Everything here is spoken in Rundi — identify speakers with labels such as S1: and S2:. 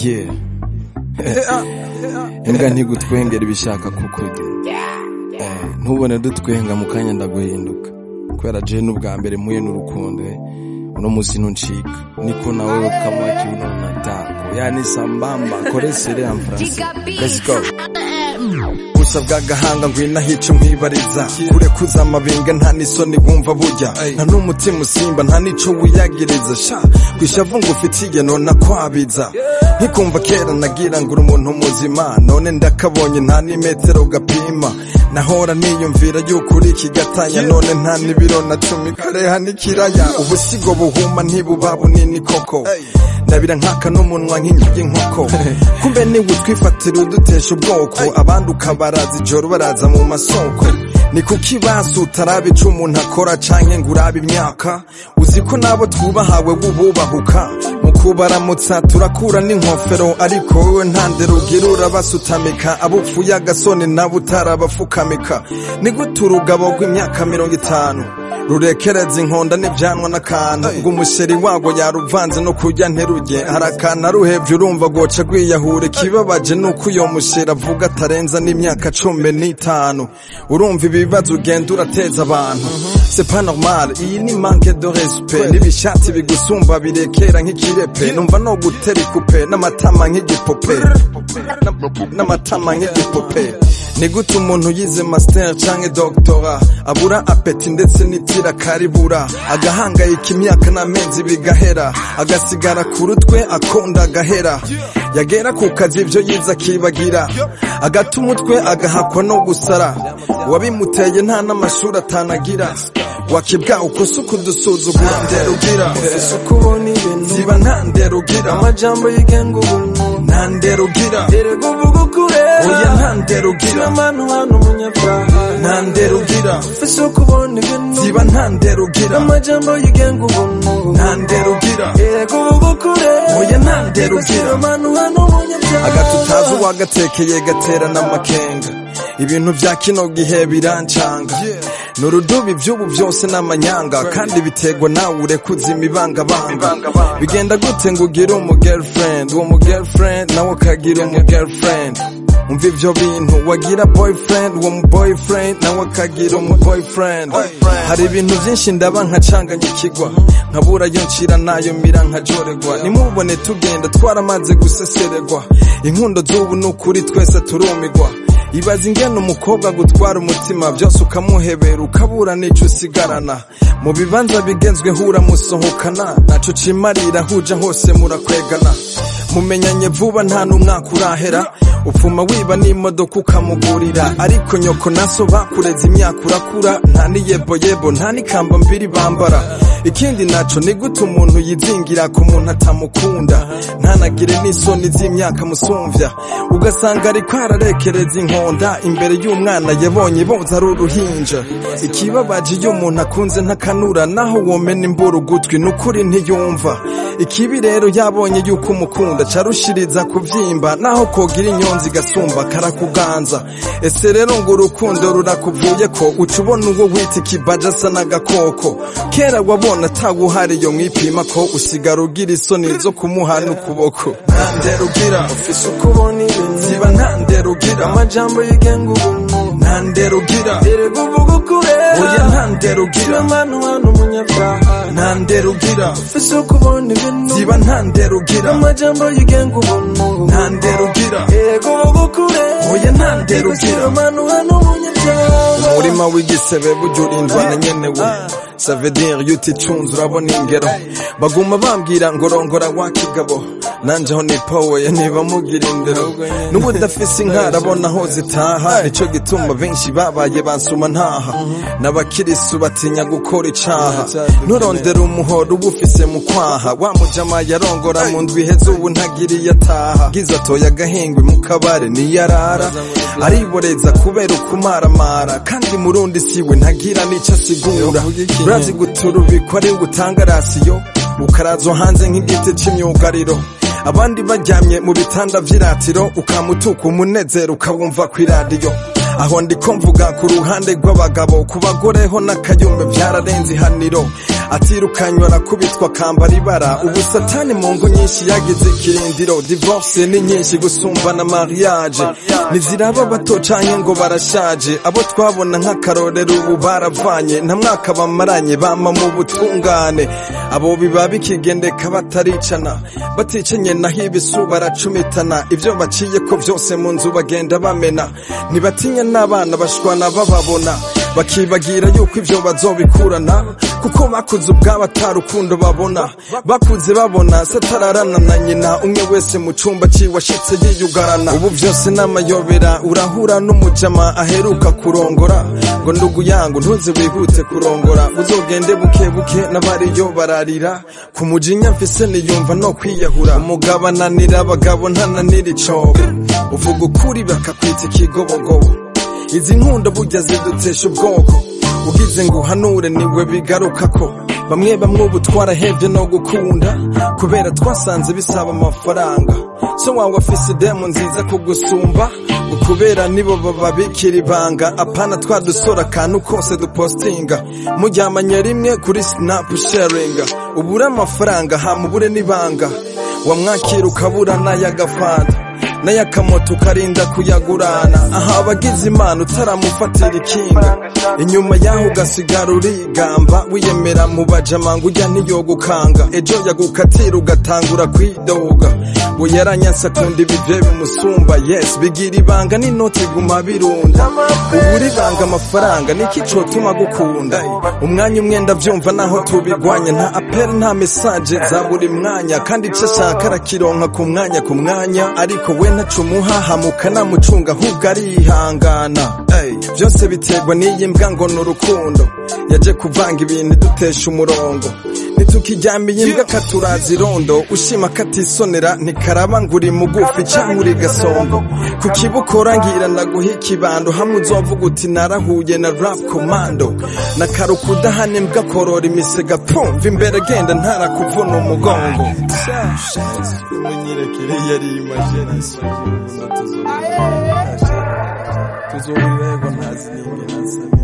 S1: yeah imbwa ntigutwengera ibishaka kukurya Eh, ntubone dutwenga mu kanya ndaguhinduka kubera je n'ubwa mbere muye n'urukundo eh. uno musi ntuncika niko nawe kama kiuno natako yani sambamba koresere en français let's go gusa bw'agahanga ngwina hico nkwibariza kure kuza amabinga nta n'isoni wumva burya nta n'umutima usimba nta n'ico wiyagiriza sha kwishavu ngo ufitiye nona kwabiza nkikumva kera nagira ngo uri umuntu muzima none ndakabonye nta n'imetero gapima nahora niyumvira yuko uri ikigatanya none nta n'ibiro na cumi kareha n'ikiraya ubusigo buhuma ntibuba bunini koko ndabira nkaka n'umunwa nk'inkingi y'inkoko kumbe niwe utwifatira udutesha ubwoko abandi ukabaraza ijoro baraza mu masoko ni kuki basi utaraba ico umuntu akora canke ngo urabe imyaka uzi ko nabo twubahawe bububahuka mu kubaramutsa turakura n'inkofero ariko wowe nta ndero ugira urabasutamika abo upfuye agasoni nabo utarabafukamika ni gute urugabo rw'imyaka mirongo itanu rurekereza inkonda n'ibyanwa n'akantu ngo umusheri wago yaruvanze no kurya nteruge hari akantu aruhevye urumva goca rwiyahure ikibabaje nuko uyo musheri avuga atarenza n'imyaka cumi n'itanu urumva ibibazo ugenda urateza abantu c'est pas normal iyi ni manque de respect n'ibishati bigusumba birekera nk'ikirepe numva no gutera ikupe n'amatama nk'igipupe n'amatama nk'igipupe ni gute umuntu yize master canke doctora abura apeti ndetse n'itira karibura agahangayika imyaka n'amezi bigahera agasigara ku rutwe akunda agahera yagera ku kazi ibyo yize akibagira agata umutwe agahakwa no gusara wabimuteye nta n'amashuri atanagira wakibwa uko si ukudusuzugura ndero ugira ufise uko ubona ibintu ziba nta ndero ugira amajambo yigenga ubuntu nta ndero ugira erega uvuga ukure oya nta ndero ugira amanu hano umunyabyaha nta ndero ugira ufise uko ubona ibintu ziba nta ndero ugira amajambo yigenga ubuntu nta ndero ugira erega uvuga ukure oya nta ndero ugira amanu hano umunyabyaha agatutazi uwagatekeye gatera n'amakenga ibintu vya kino gihe birancanga ni urudubi vy'ubu vyose n'amanyanga kandi biterwa nawe urekuza imibangabanga bigenda gute ngo ugire umu girlfriend uwo mu girlfriend nawe akagira umu girlfriend umva ivyo bintu wagira boyfriend uwo mu boyfriend nawe akagira umu boyfriend hari ibintu vyinshi ndaba nkacanganyikirwa nkabura yo ncira nayo mira nkajoregwa nimubone tugenda twaramaze gusesererwa inkundo z'ubu ni ukuri twese turumigwa ibaza ingene umukobwa gutwara umutima byose ukamuhebera ukabura n'ico usigarana mu bibanza bigenzweho uramusohokana naco cimarira huja hose murakwegana mumenyanye vuba nta n'umwaka urahera upfuma wiba n'imodoka ukamugurira ariko nyoko naso bakureze imyaka urakura nta n'iyeboyebo nta n'ikamba mbiri bambara ikindi naco ni gute umuntu yizingira ku muntu atamukunda ntanagire n'isoni z'imyaka musumvya ugasanga ariko ararekereza inkonda imbere y'umwana yabonye boza ari uruhinja ikibabaje iyo umuntu akunze ntakanura naho womena imbura ugutwi n'ukuri ntiyumva ikibi rero yabonye yuko umukunda carushiriza kuvyimba naho kogira inyonzi gasumba karakuganza ese rero ngo urukundo rurakuvuye ko uca ubona uwo wita ikibaja asa n'agakoko kera wabona ataguhari yo mwipima ko usigara ugira isoni zo kumuha n'ukuboko nta ndero ugira ufise uko ubona ibintu ziba nta ndero ugira amajambo yigenga ubuntu nta ndero ugira erega uvuga ukure oya nta ndero ugira amanu hano umunyabyaha nta ndero ugira ufise uko ubona ibintu ziba nta ndero ugira amajambo yigenga ubuntu nta ndero ugira erega uvuga ukure oya nta ndero ugira amanu hano umunyabyaha umurima w'igisebe burya urindwa na nyenewe savedire iyo uticunze urabona ingero baguma bambwira ngo rongora wa kigabo nanje aho nipowoye niba mugira indero n'ubu udafise inka arabona aho zitaha nico gituma benshi babaye bansuma ntaha n'abakirisu batinya gukora icaha nturondera umuhoro uba ufise mu kwaha wa mujama yarongora mu ndwi iheze ubu ntagiriye ataha giza atoye agahengwe mu kabare niyarara ariboreza kubera ukumaramara kandi murundi siwe ntagira n'ico asigura urazi guturubikwa ari gutanga rasiyo ukarazwa hanze nk'igiti c'imyugariro abandi baryamye mu bitanda vy'iratiro ukamutuka umunezero ukawumva kw'iradiyo aho ndiko mvuga ku ruhande rw'abagabo ku bagore ho n'akayumbe byararenze ihaniro atirukanywa arakubitwa akambara ibara ubu satani mu ngo nyinshi yagize ikirindiro divorce ni nyinshi gusumbana mariage ntiziraba bato canke ngo barashaje abo twabona nk'akarorero ubu baravanye nta mwaka bamaranye bama mu butungane abo biba bikigendeka bataricana baticanye naho ibisu baracumitana ibyo baciye ko byose mu nzu bagenda bamena ntibatinya n'abana bashwana bababona bakibagira yuko ibyo bazobikurana kuko bakuze ubwabo atarukundo babona bakuze babona satararana na nyina umwe wese mu cyumba ciwashitse yiyugarana ubu byose n'amayobera urahura n'umujama aheruka kurongora ngo ndugu yangu ntuze wihute kurongora uzogende buke buke n'abariyo bararira ku mujinya mfise niyumva no kwiyahura umugabo ananira abagabo ntananira icobo uvuga ukuri bakakwita ikigobogobo izi nkundo burya zidutesha ubwoko ugize ngo uhanure niwe bigaruka ko bamwe bamwe ubu twarahebye no gukunda kubera twasanze bisaba amafaranga so wawe afise idemu nziza kugusumba ngo kubera nibo bababikira ibanga apana twadusora akantu kose dupostinga muryamanye rimwe kuri sinapu sharinga ubure amafaranga hamubure n'ibanga wamwakira ukabura n'ay'agafanta n'ayakamoto ukarinda kuyagurana aha abagize imana utaramufatira ikinga inyuma yaho ugasigara urigamba wiyemera mu bajamanga ujya ntiyogukanga ejo yagukatira ugatangura kwidoga ngo yaranyansa akunda ibivye bimusumba yes bigira ibanga n'inoti guma birunda ubura ibanga amafaranga niki cotuma gukunda umwanya umwe ndavyumva naho tubigwanya nta apel nta mesaje za buri mwanya kandi ico ashaka arakironka ku mwanya ku mwanya ariko we ntacumuha hamuka namucunga ahubwo arihangana Ey, byose biterwa n'iyi mbwa ngo ni urukundo yaje kuvanga ibintu dutesha umurongo ntitukiryamiye imbwa katuraza irondo ushima katisonera ntikaraba ngo uri mugufi cyangwa uri gasongo ku kibukora ngira ndaguha ikibando hamwe uzovuga uti narahuye na rap komando na karuka udahana imbwa korora imisega pumva imbere genda ntarakuvuna umugongo munyirekere yari imagination tuzohurira yego ntazi n'ingene